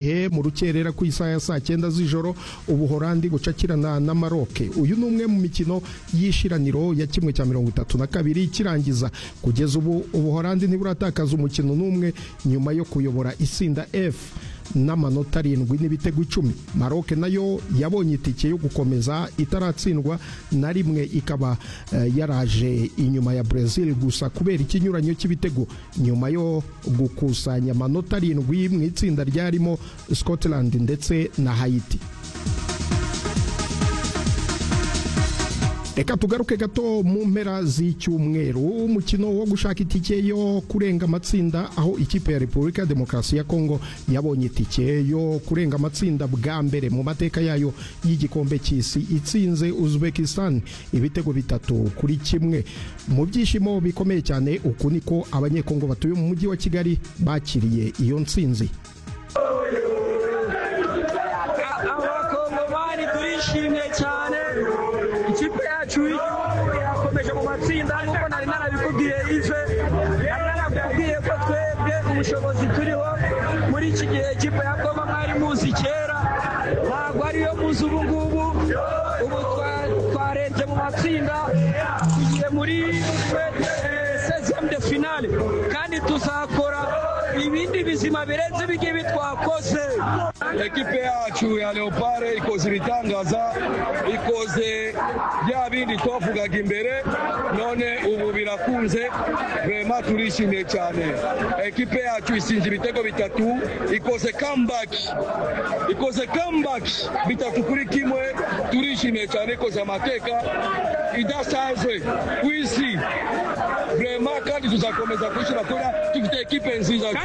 he mu rukerera ku isaha ya saa cyenda z'ijoro ubuhorandi bucakirana na maroke uyu ni umwe mu mikino y'ishiraniro ya kimwe cya mirongo itatu na kabiri ikirangiza kugeza ubu ubuhorandi ntiburatakaza umukino n'umwe nyuma yo kuyobora itsinda f n'amanota arindwi n'ibitego icumi maroke nayo yabonye itike yo gukomeza itaratsindwa na rimwe ikaba eh, yaraje inyuma ya brezil gusa kubera ikinyuranyo cy'ibitego nyuma yo gukusanya amanota arindwi mu itsinda ryarimo scotland ndetse na haiti reka tugaruke gato mu mpera z'icyumweru umukino wo gushaka itike yo kurenga amatsinda aho ikipe ya repubulika ya demokarasi ya kongo yabonye itike yo kurenga amatsinda bwa mbere mu mateka yayo y'igikombe cy'isi itsinze uzbekistan ibitego bitatu kuri kimwe mu byishimo bikomeye cyane uku niko abanyekongo batuye mu mujyi wa kigali bakiriye iyo nsinzi abakongomani turishimye cyane ikipe yacu y'igihugu irakomeje mu matsinda nk'uko nari narabikubwiye ive nari narabikubwiye ko twebwe ubushobozi turiho muri iki gihe ikipe ya goma mwari muzi kera ntabwo ariyo muzi ubu ngubu ubu twa- twarebye mu matsinda tugiye muri sezemu de finale kandi tuzakora ibindi bizima birenze ibi ngibi twakoze ekipe yacu ya leopare ikoze ibitangaza ikoze bya bindi twavugaga imbere none ubu birakunze rema turishimiye cyane ekipe yacu isinze ibitego bitatu ikoze kambaki ikoze kambaki bitatu kuri kimwe turishimiye cyane ikoze amateka idasanzwe ku isi rema kandi tuzakomeza kwishyira kora dufite ekipe nziza